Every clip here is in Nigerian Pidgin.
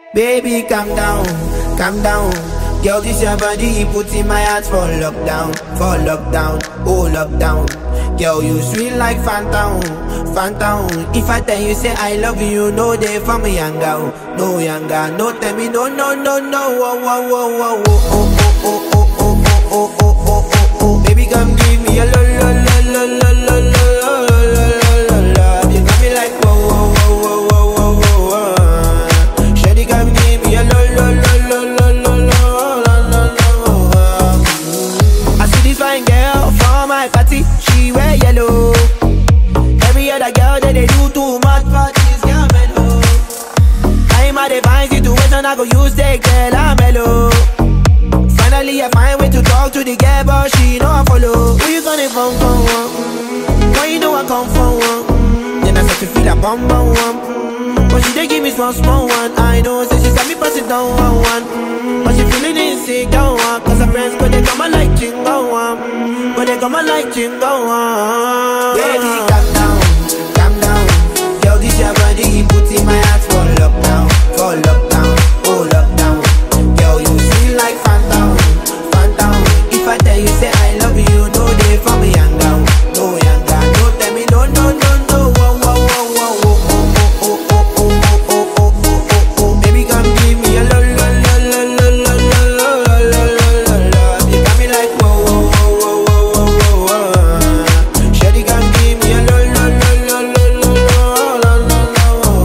Baby, calm down, calm down. Girl, this your body, put in my heart for lockdown, for lockdown, oh lockdown. Girl, you sweet like phantom, phantom. If I tell you say I love you, no day for me younger, no younger, no tell me no, no, no, no, oh, oh, oh, oh, oh, oh, oh, oh, oh, oh, oh, oh, oh, oh, oh. Baby, come give me a lo, lo, lo, lo, lo, lo, lo, lo, lo, lo, lo. You got me like whoa, whoa, whoa, whoa, whoa, whoa, whoa. Shawty, come give me a lo, lo, lo, lo, lo, lo, lo, lo, lo, lo. I see this fine girl for my party, she wear yellow. Every other girl that they do too much for this girl mellow. I'm at a fine situation, I go use the girl I'm mellow. Finally, I find way to talk to the girl, but she know I follow. Who you gonna phone for? One? Why you know I come for one? Mm, Then I start to feel a bum bum one. Mm, But she dey give me small small one. I know, say she got me pass it down one one. Mm, But she feeling insecure one. Cause her friends go they come and like chingo one. Mm, Go they come and like chingo one. Baby, calm down, calm down. Girl, this your body, put in my heart for lockdown, for lockdown, oh lockdown. Girl, you sweet like phantom, phantom. If I tell you say I love you, no day for me younger, no younger. No tell me no, no, no, no. Oh, oh, oh, oh, oh, oh, oh, oh, oh, oh, oh, oh, oh, oh. Baby, come give me a lo, lo, lo, lo, lo, lo, lo, lo, lo, lo, lo, lo. You got me like whoa, whoa, whoa, whoa, whoa, whoa, whoa. Shawty, come give me a lo, lo, lo, lo, lo, lo, lo, lo, lo,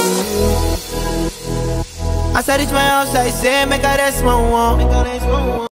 lo. As I reach my house, I say, make a rest, my one.